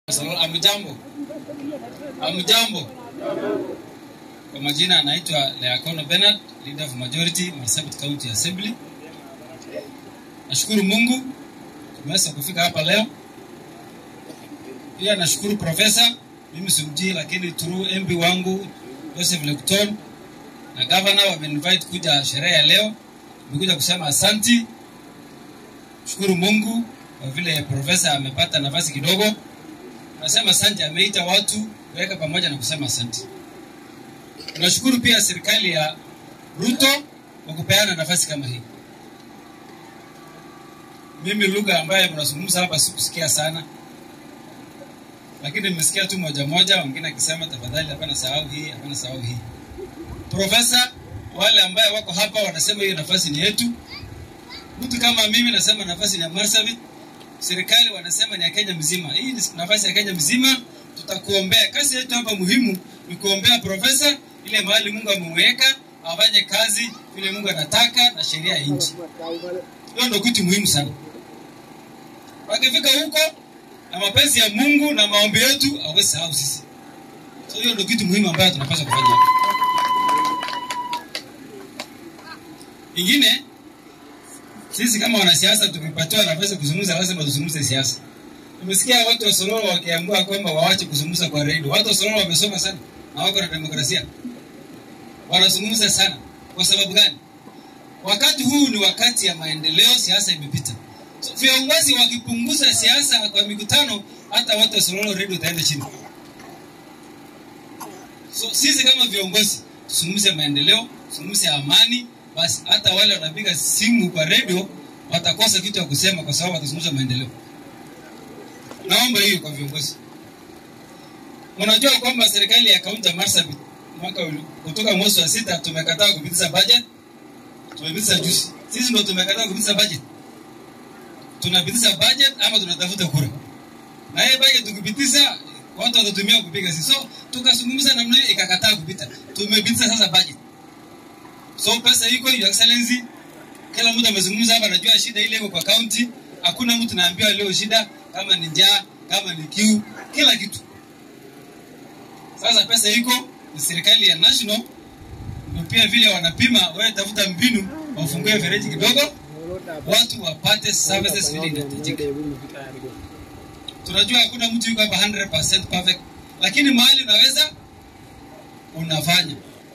Amjambo, amjambo. Kwa majina anaitwa Leakono Bernard, leader of majority Marsabit County Assembly. Nashukuru Mungu tumeweza kufika hapa leo. Pia nashukuru profesa, mimi simjui, lakini through MP wangu Joseph Lekton na governor wamenivite kuja sherehe ya leo. Nimekuja kusema asanti, shukuru Mungu kwa vile profesa amepata nafasi kidogo. Nasema asante, ameita watu kuweka pamoja na kusema asante. Tunashukuru pia serikali ya Ruto kwa kupeana nafasi kama hii. Mimi lugha ambayo mnazungumza hapa sikusikia sana, lakini nimesikia tu moja moja, wengine akisema tafadhali, hapana sahau hii, hapana sahau hii. Profesa, wale ambaye wako hapa wanasema hiyo nafasi ni yetu. Mtu kama mimi nasema nafasi ni ya Marsabit, serikali wanasema ni ya Kenya mzima. Hii ni nafasi ya Kenya mzima, tutakuombea. Kazi yetu hapa muhimu ni kuombea profesa ile mahali Mungu amemweka afanye kazi vile Mungu anataka na sheria ya nchi. Hiyo ndio kitu muhimu sana. Wakifika huko na mapenzi ya Mungu na maombi yetu, hawezi sahau sisi. So hiyo ndio kitu muhimu ambayo tunapaswa kufanya hapa. Ingine, sisi kama wanasiasa tukipatiwa nafasi ya kuzungumza, lazima tuzungumze siasa. Tumesikia watu wa Sololo wakiambiwa kwamba waache kuzungumza kwa redio. Watu wa Sololo wamesoma sana na wako na demokrasia, wanazungumza sana. Kwa sababu gani? Wakati huu ni wakati ya maendeleo, siasa imepita. So, viongozi wakipunguza siasa kwa mikutano, hata watu wa Sololo redio itaenda chini. So sisi kama viongozi tuzungumze maendeleo, tuzungumze amani, basi hata wale wanapiga simu kwa redio watakosa kitu ya kusema kwa sababu watazungumza maendeleo. Naomba hiyo kwa viongozi. Unajua kwamba serikali ya kaunti ya Marsabit mwaka uli- kutoka mwezi wa sita tumekataa kupitisha budget, tumepitisha juzi. Sisi ndio tumekataa kupitisha budget. Tunapitisha budget ama tunatafuta kura, na hiyo budget tukipitisha watu watatumia kupiga sisi. So tukazungumza namna hiyo, ikakataa kupita. Tumepitisha sasa budget, so pesa iko, your excellency. Kila mtu amezungumza hapa, anajua shida ile iko kwa county. Hakuna mtu naambiwa leo shida kama ni njaa, kama ni kiu, kila kitu. Sasa pesa iko, ni serikali ya national ndio pia vile wanapima. Wewe tafuta mbinu, wafungue fereji kidogo, watu wapate services vile inahitajika. Tunajua hakuna mtu yuko hapa 100% perfect, lakini mahali unaweza unafanya.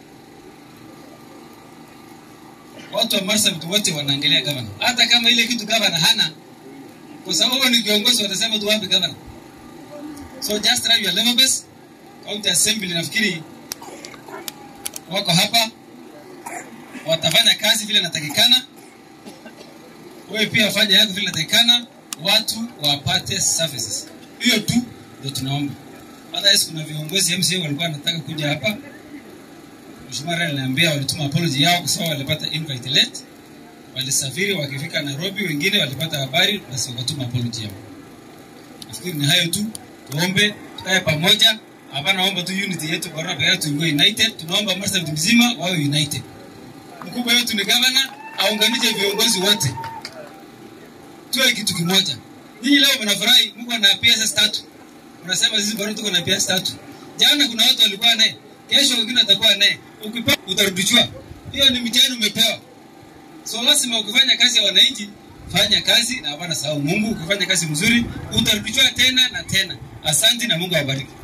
Watu wa Marsabit wote wanaangalia gavana, hata kama ile kitu gavana hana, kwa sababu wewe ni kiongozi, watasema tu wapi gavana. So just try your level best. County Assembly nafikiri wako hapa, watafanya kazi vile inatakikana. Wewe pia fanya yako vile inatakikana, watu wapate services. Hiyo tu ndio tunaomba. Otherwise kuna viongozi MCA walikuwa wanataka kuja hapa. Mheshimiwa Raila aliniambia walituma apology yao kwa sababu walipata invite late. Walisafiri wakifika Nairobi, wengine walipata habari basi wakatuma apology yao. Nafikiri ni hayo tu, tuombe tukae pamoja. Hapana, omba tu unity yetu kwa roho yetu iwe united. Tunaomba Marsabit mzima wawe united. Mkubwa wetu ni governor, aunganishe viongozi wote, tuwe kitu kimoja. Nyinyi leo mnafurahi, mko na PS tatu, unasema sisi bado tuko na PS tatu. Jana kuna watu walikuwa naye, kesho wengine watakuwa naye. Ukipewa utarudishwa. Hiyo ni mtihani umepewa. So lazima ukifanya kazi ya wananchi, fanya kazi na hapana sahau Mungu. Ukifanya kazi mzuri, utarudishwa tena na tena. Asante na Mungu awabariki.